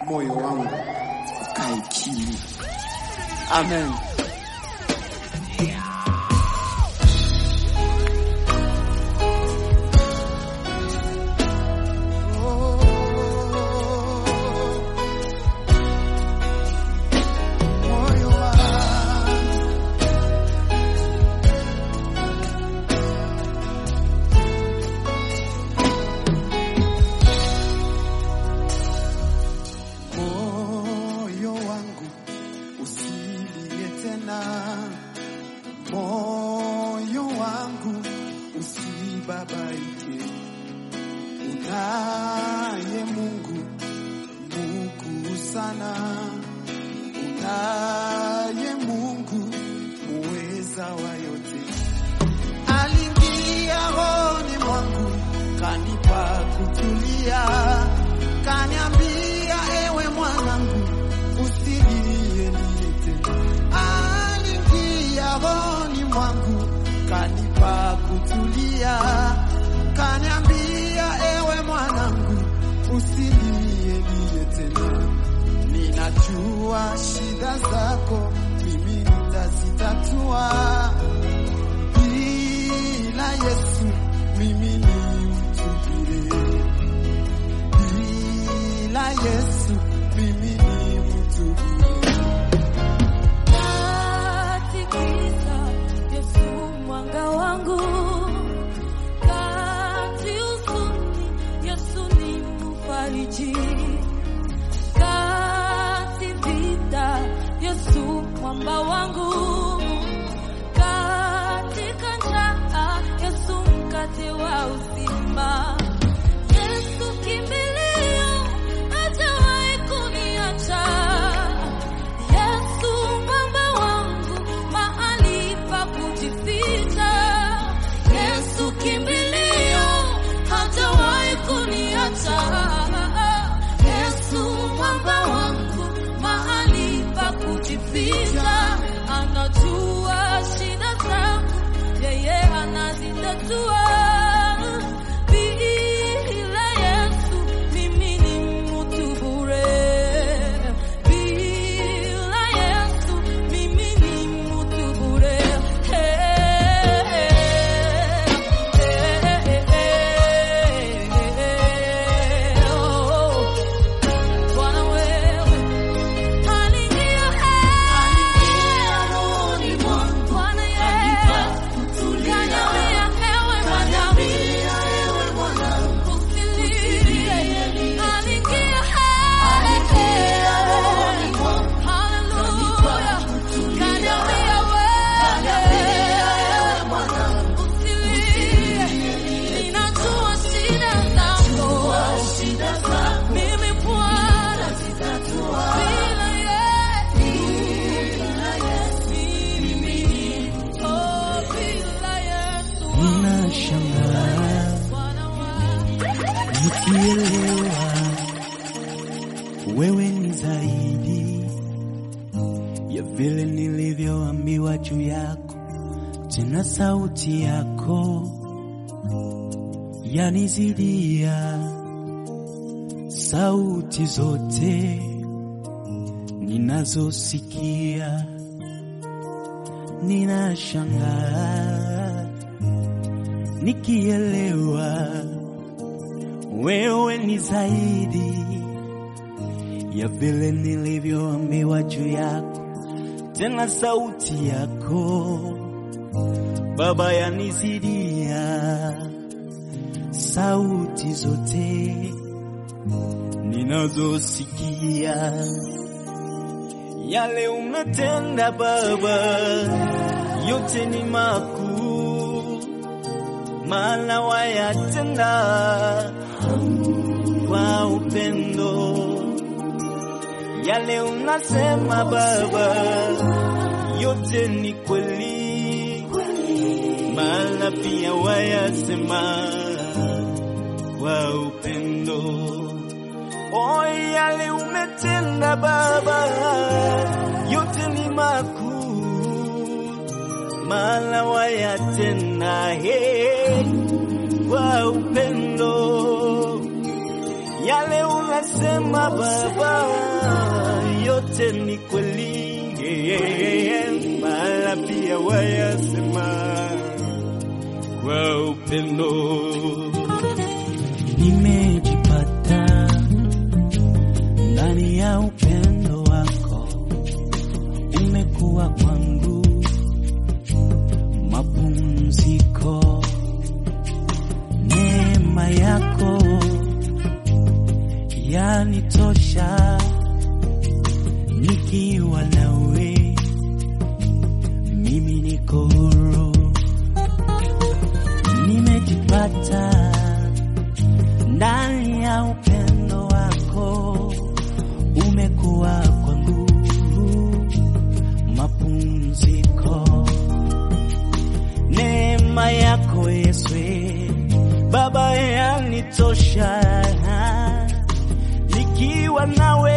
moyo wangu ukae kimya. Amen. moyo wangu moyo wangu usilie tena, moyo wangu usibabaike, unaye Mungu mkuu sana, unaye Mungu muweza wa yote. Aliingia rohoni mwangu, kanipa kutulia, kaniambia ewe mwanangu, usilie lie tena. Aliingia rohoni mwangu, kanipa kutulia, kaniambia ewe mwanangu, usilie lie tena. Ninajua shida zako, mimi nitazitatua bila Yesu mimi ni mtu bure, bila Yesu mimi ni mtu bure. Katikisa Yesu mwanga wangu, kati huzuni Yesu ni mfariji, kati vita Yesu mwamba wangu, katika njaa Yesu mkate wa uzima. Yesu kimbilio, hajawahi kuniacha. Yesu mwamba wangu, mahali pa kujificha. Yesu kimbilio, hajawahi kuniacha. Yesu mwamba wangu, mahali pa kujificha. Anajua shida zangu, yeye anazitatua. Bila Yesu mimi ni mtu bure. Bila Yesu mimi ni mtu bure. Bwana wewe aliingia rohoni mwangu. Bwana Yesu kaniambia ewe mwanangu usilie. Aliingia rohoni mwangu. Haleluya. Kaniambia wewe usilie. Ninajua shida zako. Mimi Bwana bila Yesu mimi oh bila Yesu Ninashangaa Bwana wangu nikielewa wewe ni zaidi ya vile nilivyoambiwa juu yako, tena sauti yako yanizidia sauti zote ninazosikia. Ninashangaa nikielewa wewe ni zaidi ya vile nilivyoambiwa juu yako, tena sauti yako Baba yanizidia sauti zote ninazosikia. Yale umetenda Baba, yote ni makuu, maana wayatenda kwa upendo. Yale unasema Baba, yote ni kweli, maana pia wayasema kwa upendo. O, yale umetenda Baba, yote ni makuu, maana wayatenda he, kwa upendo. Yale yale unasema Baba, yote ni kweli, mara pia wayasema kwa upendo. Nimejipata ndani ya upendo wako, umekuwa kwangu mapumziko, neema yako yanitosha, nikiwa nawe mimi niko huru, nimejipata ndani ya upendo wako, umekuwa kwangu mapumziko, neema yako Yesu Baba yanitosha, nikiwa nawe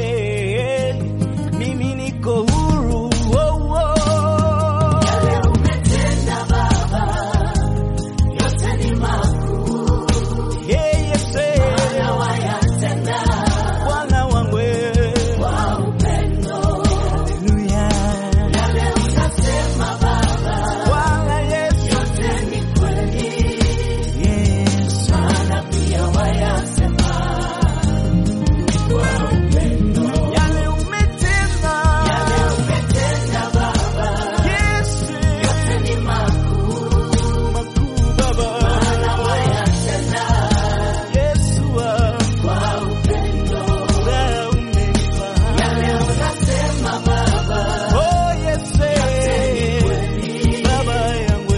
mimi niko huru. Oh, oh. Hey, Yesu. Bwana wangu Haleluya. Bwana Yesu. Yesu. Yale umetenda. Yesu. Makuu Baba. Yesu wangu. Furaha umenipa. Oh, Yesu. Baba yangu.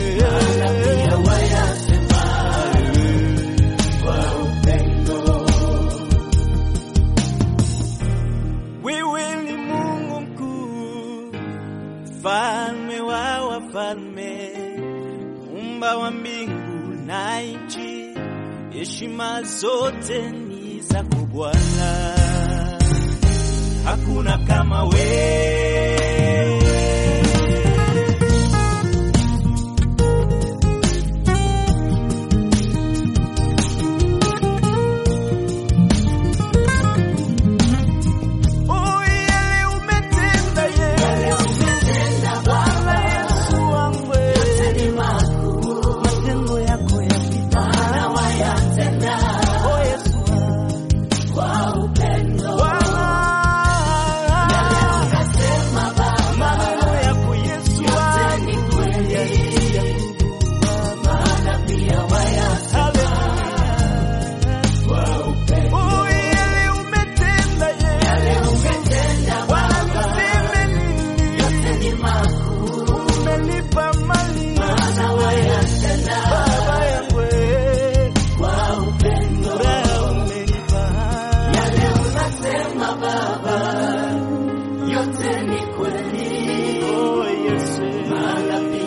Wewe ni Mungu mkuu, mfalme wa wafalme, umba wa mbingu na nchi, heshima zote ni zako Bwana, hakuna kama wewe. Oh, yale umetenda Yesu. Bwana Yesu wangu. Matendo yako yapita. Oh, Yesu wangu. Bwana. Maneno yako Yesu wangu. Yalitia Hallelujah. Oh, yale umetenda Yesu. Bwana niseme nini? Umenipa mali. Baba yangu. Furaha umenipa. Oh, Yesu.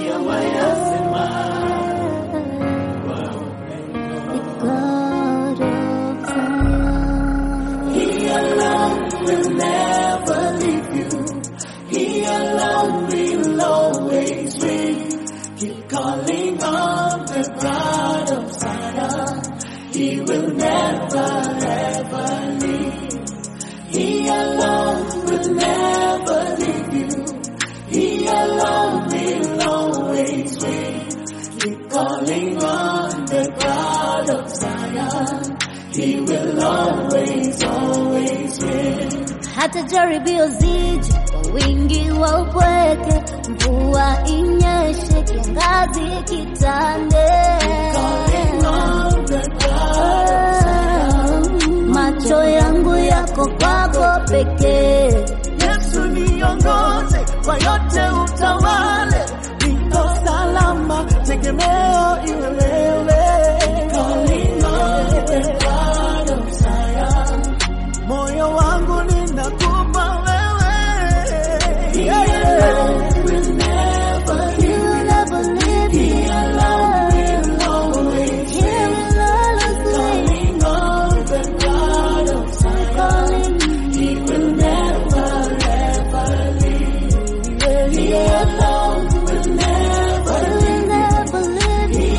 God of Zion. He alone will never leave you. He alone will always win. Keep calling on the God of Zion. He will never ever leave. He alone will never leave you. He alone will always win. Keep calling on the God of Zion. He will always, always win. hata jaribio zije kwa wingi wa upweke, mvua inyeshe, kiangazi kitande, Calling on the God of Zion. macho yangu yako kwako pekee. Yesu niongoze kwa yote utawale, niko salama, tegemeo iwe wewe. Calling on the God of Zion. Moyo wangu ninakupa wewe. Yeah. Will never He will never leave me He alone will always He will always win. Calling on the God of Zion. Calling He will never ever leave. He alone will never He will never leave He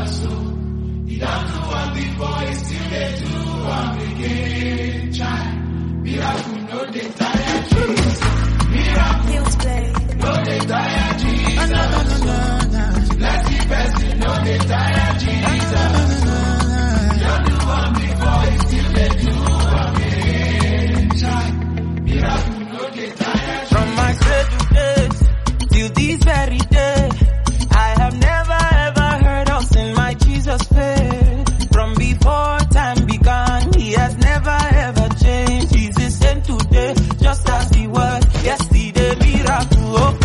From my cradle days till this very day, I have never ever heard of sin my Jesus paid. From before time began, He has never ever changed. He's the same today, just as He was yesterday. Miracle,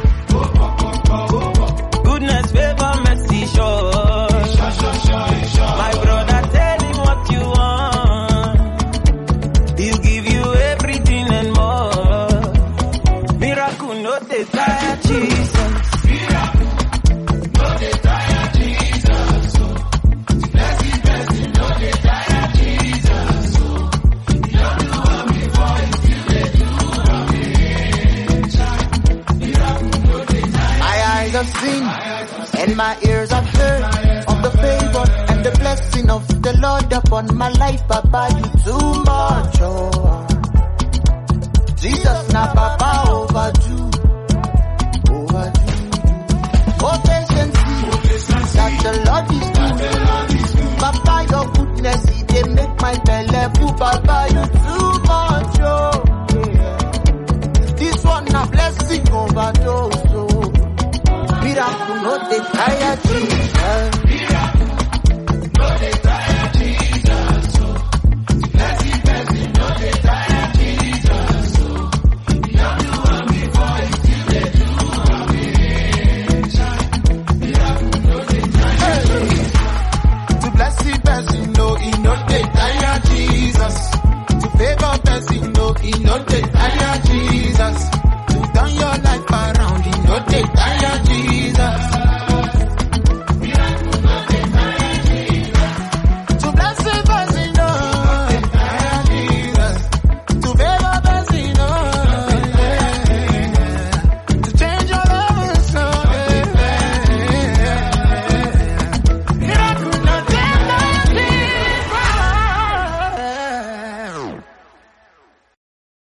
goodness, favor, mercy, sure. My brother, tell him what you want. He'll give you everything and more. Miracle no dey tire Jesus. My eyes have seen and my ears have heard of the favor and the blessing of the Lord upon my life. Papa, you too much. Oh. Jesus, now Papa overdue, overdue. Oh, patience, that the Lord is good. Papa, your goodness, it dey make my belly full. Papa, you too much. Oh. Yeah. This one a blessing overdose. Oh. Miracle no dey tire Jesus.